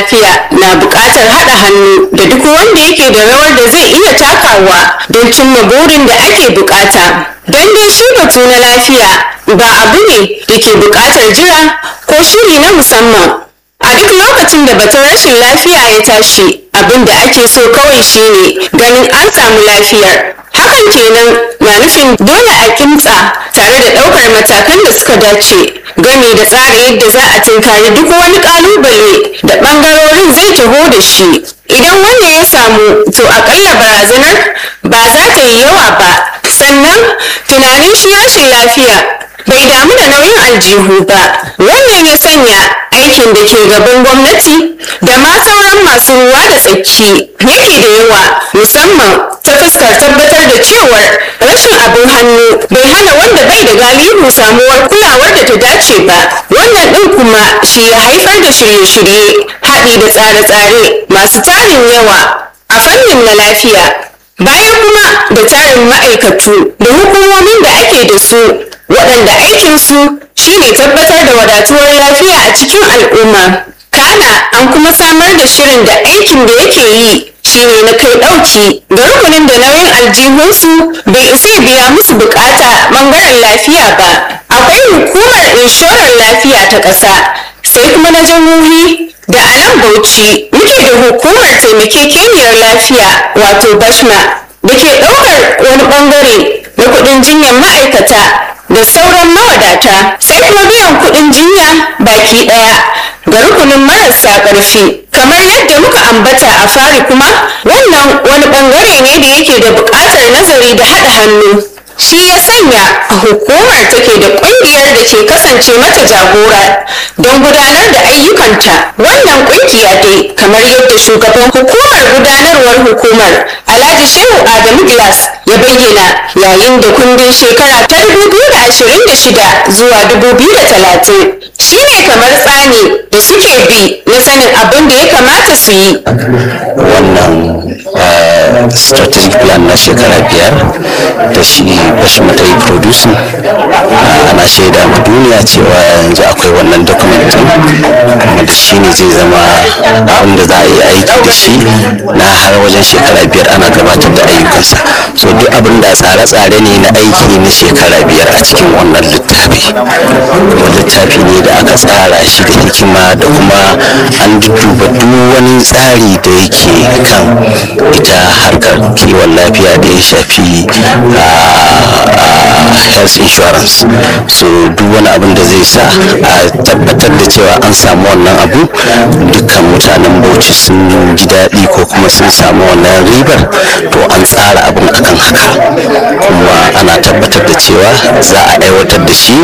lafiya na buƙatar haɗa hannu da duk wanda yake da rawar da zai iya takawa don cimma burin da ake buƙata don dai shi batu na lafiya ba abu ne da ke buƙatar jira ko shiri na musamman a duk lokacin da batun rashin lafiya ya tashi abin da ake so kawai shine ganin an samu lafiyar hakan kenan na nufin dole a kimtsa tare da ɗaukar matakan da suka dace game da tsara yadda za a tunkari duk wani ƙalubale da ɓangarorin zai taho da shi idan wannan ya samu to akalla barazanar ba za ta yi yawa ba sannan tunanin shi rashin lafiya bai damu da nauyin aljihu ba wannan ya sanya aikin da ke gaban gwamnati da ma sauran masu ruwa da tsaki yake da yawa musamman ta fuskar tabbatar da cewar rashin abin hannu bai hana wanda bai da galihu samuwar kulawar da ta dace ba wannan ɗin kuma shi ya haifar da shirye-shirye haɗi da tsare-tsare masu tarin yawa a fannin na lafiya bayan kuma da tarin ma'aikatu da hukumomin da ake da su waɗanda aikinsu shine tabbatar da wadatuwar lafiya a cikin al'umma kana an kuma samar da shirin da aikin da yake yi shine na kai ɗauki ga rukunin da nauyin aljihunsu bai isa biya musu bukata ɓangaren lafiya ba akwai hukumar inshorar lafiya ta ƙasa sai kuma na jihohi da a nan bauchi muke da hukumar taimakekeniyar lafiya wato bashma da ke ɗaukar wani ɓangare na kuɗin jinyar ma'aikata da sauran mawadata sai kuma biyan kuɗin jinya baki ɗaya ga rukunin marasa ƙarfi kamar yadda muka ambata a fari kuma wannan wani ɓangare ne da yake da buƙatar nazari da haɗa hannu shi ya sanya hukumar take da ƙungiyar da ke kasance mata jagora don gudanar da ayyukanta wannan ƙungiya dai kamar yadda shugaban hukumar gudanarwar hukumar alhaji shehu adamu glass ya bayyana yayin da kundin shekara ta 2026 zuwa 2030 shi ne kamar tsani da suke bi na sanin abin da ya kamata su yi wannan strategic plan na shekara biyar da shi bashima ta yi producing ana shaida ma duniya cewa yanzu akwai wannan document kuma da shi ne zai zama abin da za a yi aiki da shi na har wajen shekara biyar ana gabatar da ayyukansa so duk abin da tsare-tsare ne na aiki na shekara biyar a cikin wannan littafi kuma littafi ne da aka tsara shi da hikima da kuma an duba duk wani tsari da yake kan ita harkar kiwon lafiya da ya shafi health insurance so duk wani abin da zai sa a tabbatar da cewa an samu wannan abu dukkan mutanen bauchi sun ji daɗi ko kuma sun samu wannan ribar to an tsara abin akan haka kuma ana tabbatar da cewa za a aiwatar da shi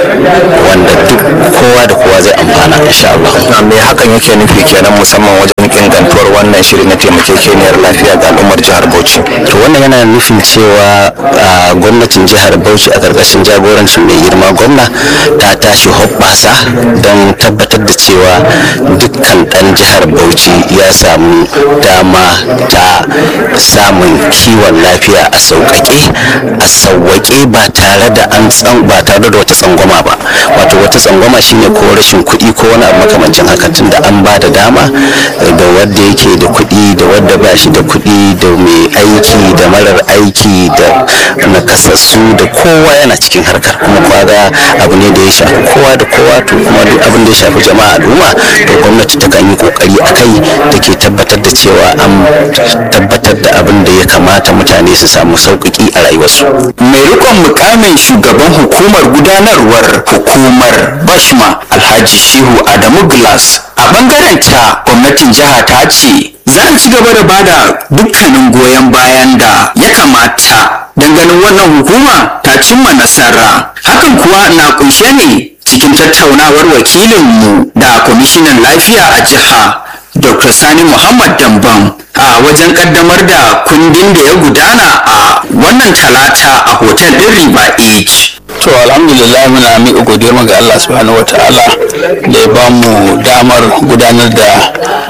wanda duk kowa da kowa zai amfana insha Allah me hakan yake nufi kenan musamman wajen ingantuwar wannan shiri na taimakekeniyar lafiya ga al'ummar jihar Bauchi to wannan yana nufin cewa a gwamnatin jihar Bauchi a karkashin jagorancin mai girma gwamna ta tashi hoɓɓasa don tabbatar da cewa dukkan ɗan jihar Bauchi ya samu dama ta samun kiwon lafiya a sauƙaƙe a sauwaƙe ba tare da an tsan ba tare da wata tsangwama ba wato wata tsangwama shine ko rashin kuɗi ko wani abu makamancin haka tun da an ba da dama da wanda yake da kuɗi da wanda ba shi da kuɗi da mai aiki da marar aiki da nakasassu da kowa yana cikin harkar kuma kwaga abu ne da ya shafi kowa da kowa to kuma duk abin da ya shafi jama'a al'umma to gwamnati ta kan yi kokari a kai da ke tabbatar da cewa an tabbatar da abin da ya kamata mutane su samu sauƙaƙi a rayuwarsu mai rikon mukamin shugaban hukumar gudanarwar hukumar bashma alhaji shehu adamu glass a bangaren ta gwamnatin jiha ta ce za a ci gaba da bada dukkanin goyon bayan da ya kamata don ganin wannan hukuma ta cimma nasara hakan kuwa na kunshe ne cikin tattaunawar wakilinmu da kwamishinan lafiya a jiha dr sani muhammad dambam a wajen kaddamar da kundin da ya gudana a wannan talata a hotel din riba age to alhamdulillah muna miƙa godiyar ga Allah subhanahu wataala da ya ba mu damar gudanar da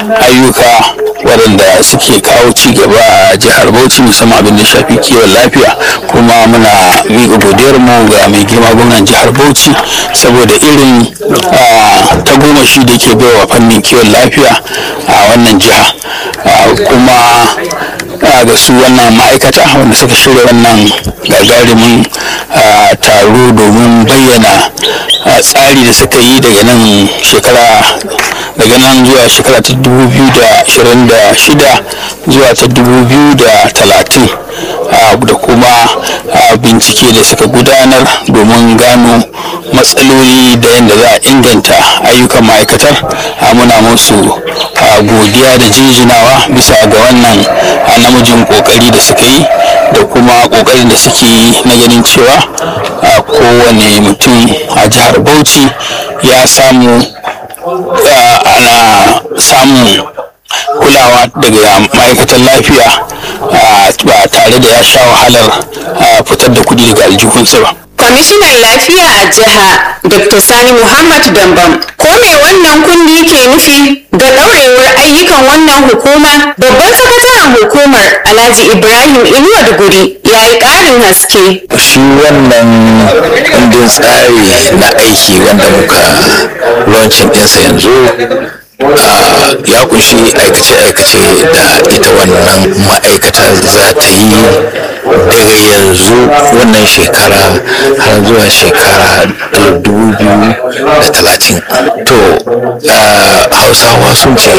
ayyuka waɗanda suke kawo ci gaba a jihar Bauchi musamman abin da shafi kiwon lafiya kuma muna miƙa godiyar mu ga mai girma gwamnan jihar Bauchi saboda irin ta goma shi da ke baiwa fannin kiwon lafiya a wannan jiha kuma ga su wannan ma'aikata wanda suka shirya wannan gagarumin taro domin bayyana tsari da suka yi daga nan shekara daga nan zuwa shekara ta 2026 zuwa ta 2030 da kuma bincike da suka gudanar domin gano matsaloli da yadda za a inganta ayyukan ma'aikatar muna musu godiya da jinjinawa bisa ga wannan namijin kokari da suka yi da kuma kokarin da suke yi na ganin cewa kowane mutum a jihar bauchi ya samu ana samun kulawa daga ma'aikatan lafiya ba tare da ya sha wahalar fitar da kudi daga aljihunsa ba kwamishinan lafiya a jiha dr sani muhammad dambam ko me wannan kundi ke nufi ga ɗaurewar ayyukan wannan hukuma babban sakataren hukumar alhaji ibrahim inuwa duguri ya yi ƙarin haske shi wannan kundin tsari na aiki wanda muka launching ɗinsa yanzu ya kunshi aikace-aikace da ita wannan ma'aikata za ta yi daga yanzu wannan shekara har zuwa shekara talatin to hausawa sun ce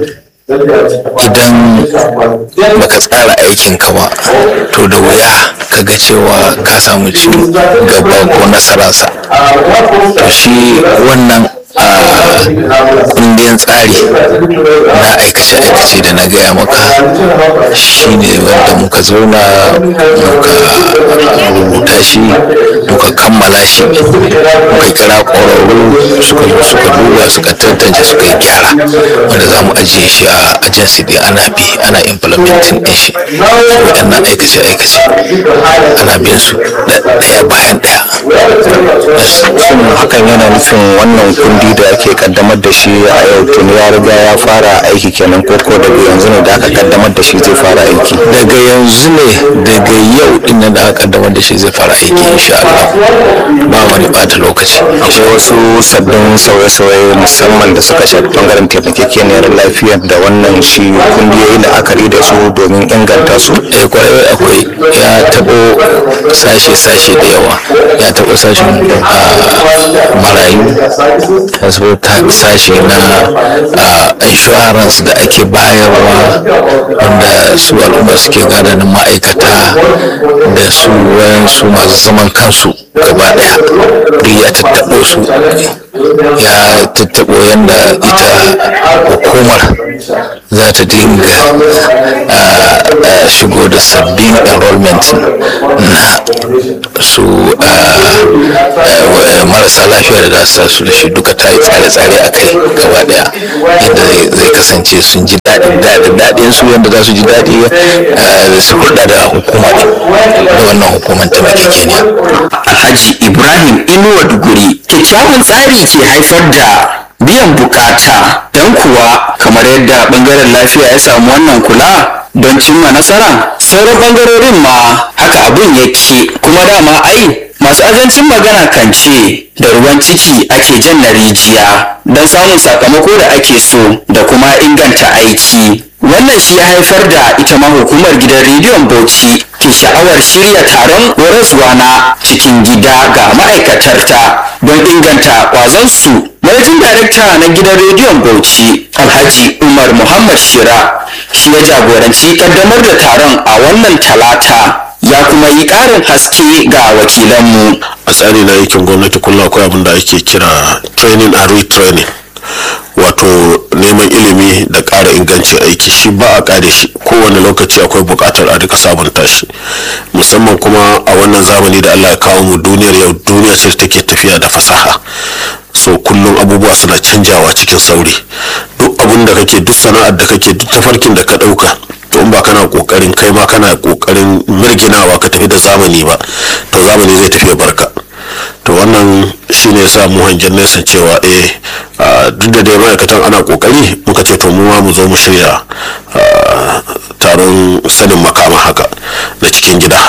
idan baka tsara aikinka ba to da wuya ka ga cewa ka samu ci gaba ko nasararsa to shi wannan a kundin tsari na aikace-aikace da na gaya maka shine wanda muka zauna muka rubuta shi muka kammala shi muka kira ƙwararru suka zo suka duba suka tantance suka yi gyara wanda za mu ajiye shi a agency din ana bi ana implementing din shi waɗannan aikace-aikace ana bin su ɗaya bayan ɗaya hakan yana nufin wannan kundi da ake kaddamar da shi a yau tuni ya riga ya fara aiki kenan ko ko daga yanzu ne da aka kaddamar da shi zai fara aiki daga yanzu ne daga yau din nan da aka kaddamar da shi zai fara aiki insha Allah ba wani bata lokaci akwai wasu sabbin sauye-sauye musamman da suka shafi bangaren taimakekeniyar lafiyar da wannan shi kundi ya yi la'akari da su domin inganta su eh kwarai akwai ya tabo sashe-sashe da yawa ya tabo sashen marayu ta sashe na insurance da ake bayarwa wanda su al'umma suke gadanin ma'aikata da su wayansu masu zaman kansu gaba daya duk ya tattaɓo su ya tattaɓo yadda ita hukumar za ta dinga shigo da sabbin enrollment na su marasa lafiya da za su da shi duka ta yi tsare-tsare a kai gaba daya yadda zai kasance sun ji daɗin daɗin su yadda za su ji daɗi su hulɗa da hukuma da wannan hukumar taimakekeniya alhaji ibrahim inuwa duguri kyakkyawan tsari ke haifar da biyan bukata don kuwa kamar yadda bangaren lafiya ya samu wannan kula don cimma nasara sauran bangarorin ma haka abin yake kuma dama ai masu azancin magana kan ce da ruwan ciki ake jan na rijiya don samun sakamako da ake so da kuma inganta aiki wannan shi ya haifar da ita ma hukumar gidan rediyon bauchi ke sha'awar shirya taron horaswa na cikin gida ga ma'aikatarta don inganta kwazonsu manajin darakta na gidan rediyon bauchi alhaji umar muhammad shira shi ya jagoranci kaddamar da taron a wannan talata ya kuma yi ƙarin haske ga wakilanmu a tsari na aikin gwamnati kullum akwai abin da ake kira training and retraining wato neman ilimi da ƙara ingancin aiki shi ba a ƙare shi kowane lokaci akwai buƙatar a duka sabunta shi musamman kuma a wannan zamani da allah ya kawo mu duniyar yau duniya ce take tafiya da fasaha so kullum abubuwa suna canjawa cikin sauri duk abin da kake duk sana'ar da kake duk tafarkin da ka ɗauka to in ba kana kokarin kai ma kana kokarin mirginawa ka tafi da zamani ba to zamani zai tafi barka to wannan shine yasa mu hangen nesa cewa eh duk da dai ma'aikatan ana kokari muka ce to mu ma mu zo mu shirya taron sanin makama haka na cikin gida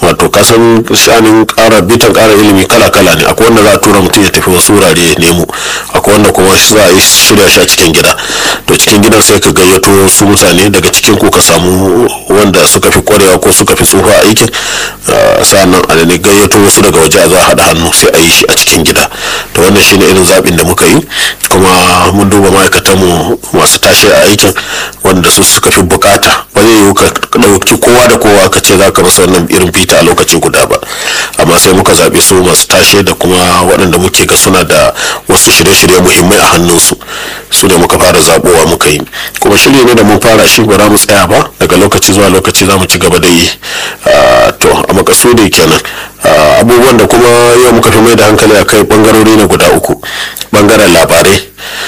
wato kasan shanin ƙara bitan ƙara ilimi kala kala ne akwai wanda za a tura mutum ya tafi wasu wurare ya nemo akwai wanda kuma za a yi shirya shi a cikin gida to cikin gidan sai ka gayyato wasu mutane daga cikin ku ka samu wanda suka fi kwarewa ko suka fi tsufa a aikin sa'annan a ne gayyato wasu daga waje a za a haɗa hannu sai a yi shi a cikin gida to wannan shine irin zaɓin da muka yi kuma mun duba ma'aikatanmu masu tashi a aikin wanda su suka fi bukata ba zai yiwu ka ɗauki kowa da kowa ka ce za ka masa wannan irin fita a lokaci guda ba amma sai muka zaɓi su masu tashe da kuma waɗanda muke ga suna da wasu shirye-shirye muhimmai a hannunsu su ne muka fara zaɓowa muka yi kuma shirye ne da mun fara shi ba za mu tsaya ba daga lokaci zuwa lokaci za mu ci gaba da yi to a makasudi kenan abubuwan da kuma yau muka fi mai da hankali a kai bangarori ne guda uku bangaren labarai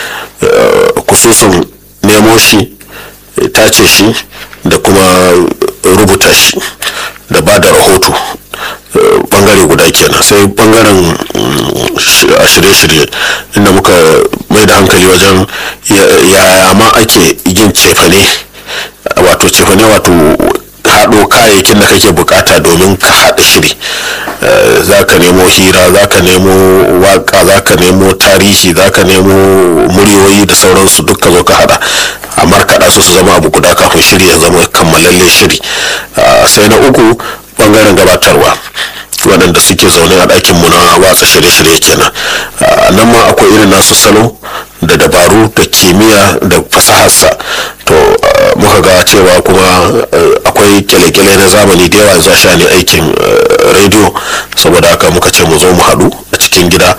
kususun nemo shi tace shi da kuma rubuta shi da ba da rahoto bangare guda kenan sai bangaren shirye-shirye inda muka mai da hankali wajen yaya ma ake yin cefane wato cefane wato haɗo kayayyakin da kake bukata domin ka haɗa shiri za ka nemo hira za ka nemo waka za ka nemo tarihi za ka nemo muryoyi da sauransu duk ka zo ka haɗa a markaɗa su su zama abu guda kafin shiri ya zama kammalalle shiri sai na uku bangaren gabatarwa waɗanda suke zaune a ɗakin mu na watsa shirye-shirye kenan nan ma akwai irin nasu salo da dabaru da kimiyya da fasaharsa to muka ga cewa kuma akwai kyale-kyale na zamani da yawa zuwa shani aikin rediyo saboda haka muka ce mu zo mu haɗu a cikin gida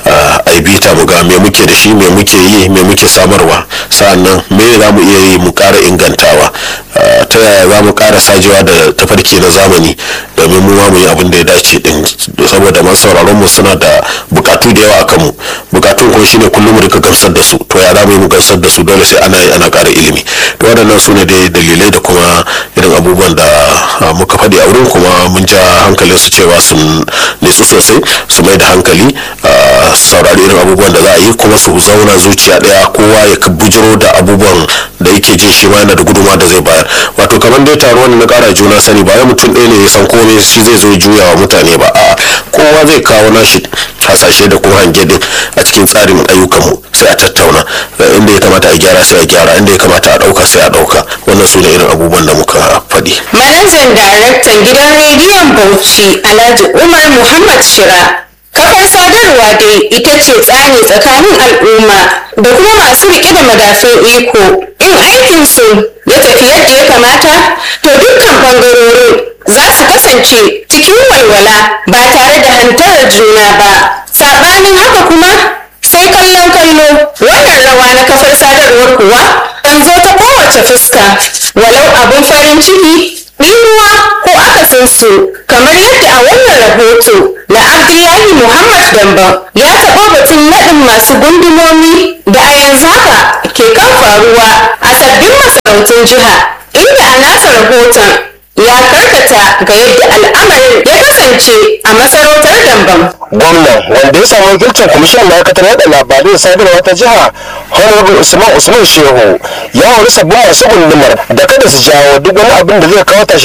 a yi bita mu ga me muke da shi me muke yi me muke samarwa sa'annan me za mu iya yi mu ƙara ingantawa ta yaya za mu ƙara sajewa da tafarki na zamani domin mu ma mu yi abin da ya dace din saboda masu sauraron mu suna da bukatu da yawa a kanmu bukatun ko shine kullum mu rika gamsar da su to ya za mu yi mu gamsar da su dole sai ana yi ana ƙara ilimi to waɗannan su ne dai dalilai da kuma irin abubuwan da muka faɗi a wurin kuma mun ja hankalin su cewa sun nitsu sosai su mai da hankali saurari irin abubuwan da za a yi kuma su zauna zuciya ɗaya kowa ya bujiro da abubuwan da yake jin shi ma yana da guduma da zai bayar wato kamar dai taruwan na ƙara juna sani ba ya mutum ɗaya ne ya san komai shi zai zo juya wa mutane ba a kowa zai kawo nashi hasashe da kuma hange din a cikin tsarin ayyukanmu sai a tattauna inda ya kamata a gyara sai a gyara inda ya kamata a ɗauka sai a ɗauka wannan su ne irin abubuwan da muka faɗi. manajan daraktan gidan rediyon bauchi alhaji umar muhammad shira kafar sadarwa dai ita ce tsani tsakanin al'umma da kuma masu riƙe da madafin iko in aikinsu ya tafi yadda ya kamata to dukkan bangarorin za su kasance cikin walwala ba tare da hantarar juna ba saɓanin haka kuma sai kallon kallo wannan rawa na kafar sadarwar kuwa kan zo ta kowace fuska walau abin farin ciki ɗinuwa ko akasinsu kamar yadda a wannan rahoto na abdullahi muhammad damba ya taɓa batun naɗin masu gundumomi da a yanzu haka ke kan faruwa a sabbin masarautun jiha inda a nasa rahoton ya karkata ga yadda al'amarin ya kasance a masarautar dambam gwamnan wanda ya samu wakilcin kwamishinan ma'aikatar yada labarai da sadarwa ta jiha honorable usman usman shehu ya hori sabbin masu gundumar da kada su jawo duk wani abin da zai kawo tashi